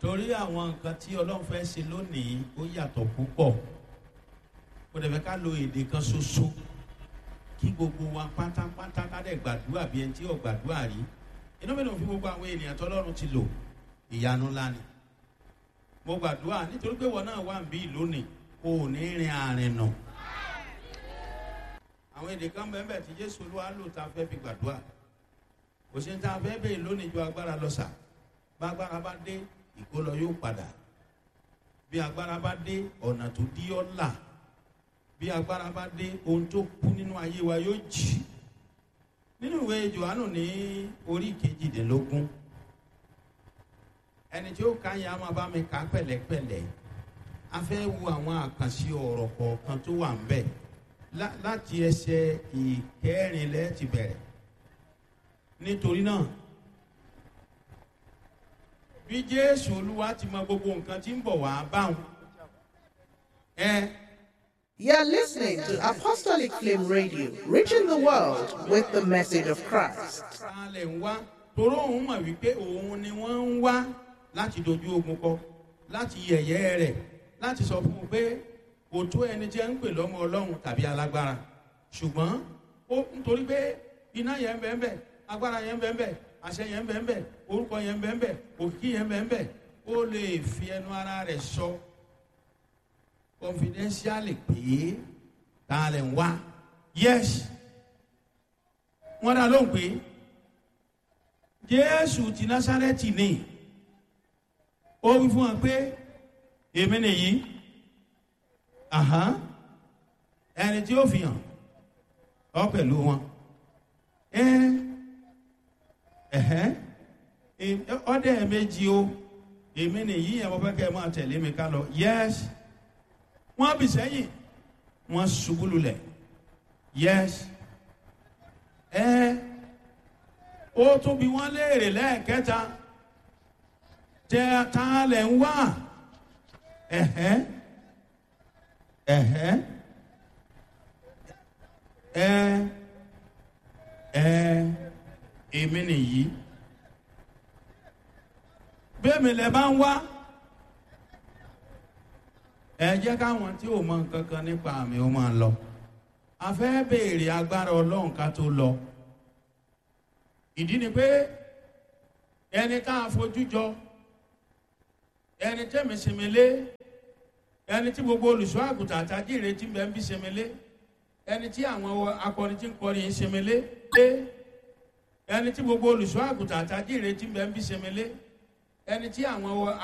torí àwọn nǹkan tí ọlọ́run fẹ́ ṣe lónìí ó yàtọ̀ púpọ̀ kò dẹ̀ fẹ́ ká lo èdè kan ṣoṣo kí gbogbo wa pátápátá ká dẹ̀ gbàdúrà bí ẹni tí ò gbàdúrà rí inú mi ló fi gbogbo àwọn ènìyàn tọ́lọ́run ti lò ìyanu ńlá ni mo gbàdúrà nítorí pé wọn náà wà ń bí lónìí kò ní rin àrìn nà àwọn èdè kan bẹ́ẹ̀ bẹ́ẹ̀ tí jésù olúwa lò tá a fẹ́ fi gbàdúrà kò sí ní tá a fẹ́ bẹ́ẹ̀ lónìí ju agbára lọ sà bá agbára bá dé ìkólọ yóò padà bí agbára bá dé ọ̀nà tó dí ọ́ là bí agbára bá dé ohun tó kú nínú ayé wa yóò jì nínú ìwé johannu ní orí kejìdínlógún ẹni tí ó ka yẹn a máa bá mi kà pẹ̀lẹ́pẹ̀lẹ́ a fẹ́ wo àwọn àkànṣe ọ̀rọ̀ kọ̀ọ̀kan tó wà ń bẹ̀ láti ẹsẹ̀ ìkẹrìnlẹ́ ti bẹ̀rẹ̀ nítorí náà bí jésù olúwa ti mọ gbogbo nǹkan tí ń bọ̀ wá báwọn ẹ. You're listening to Apostolic Flame Radio, reaching the world with the message of Christ. Alẹ̀ ń wá toró òun mọ̀ wípé òun ni wọ́n ń wá láti dojú ogun kọ láti yẹ̀yẹ́ rẹ̀ láti sọ fún un pé kò tó ẹni tí ẹ ń pè lọ́mọ ọlọ́run tàbí alágbára ṣùgbọ́n ó nítorí pé iná yẹn ń bẹ́ẹ̀ bẹ́ẹ̀ agbára yẹn ń bẹ́ẹ̀ bẹ́ẹ̀ àṣẹ yẹn ń bẹ́ẹ̀ bẹ́ẹ̀ orúkọ yẹn ń bẹ́ẹ̀ bẹ́ẹ̀ òkìkí yẹn ń bẹ́ẹ̀ bẹ́ẹ̀ ó lè fi ẹnu ara rẹ̀ sọ confidentially pé ta lè ń wá yes wọ́n dá lóhùn pé jésù ti násárẹ́tì ni ó wí fún wa pé èmi nìyí ẹni tí ó fi hàn ọ pẹ̀lú wọn ọdẹ méjì o èmi nìyí ẹ̀ wọ́n fẹ́ kẹ́ ẹ máa tẹ̀lé mi ká lọ yes wọ́n bì sẹ́yìn wọ́n ṣubú lulẹ̀ yes ẹ ó tún bí wọ́n léèrè lẹ́ẹ̀kẹta tẹ ta lẹ̀ ń wá ẹ̀hẹ́ ẹ̀hẹ́ ẹ ẹ èmi nìyí bẹ́ẹ̀ mi lẹ bá ń wá ẹ jẹ́ káwọn tí ò mọ nǹkan kan nípa àmì ó máa lọ a fẹ́ béèrè agbára ọlọ́run ká tó lọ ìdí ni pé ẹni tá a fojú jọ ẹni tẹ́mi sèmélé ẹni tí gbogbo olùṣọ́ àgùntàn àtàjì ìrètí bẹ́ẹ̀ ń bí sèmélé ẹni tí àwọn akọrin tí ń kọrin yìí sèmélé ẹni tí gbogbo olùṣọ́ àgùntàn àtàjì ìrètí bẹ́ẹ̀ ń bí sèmélé ẹni tí àwọn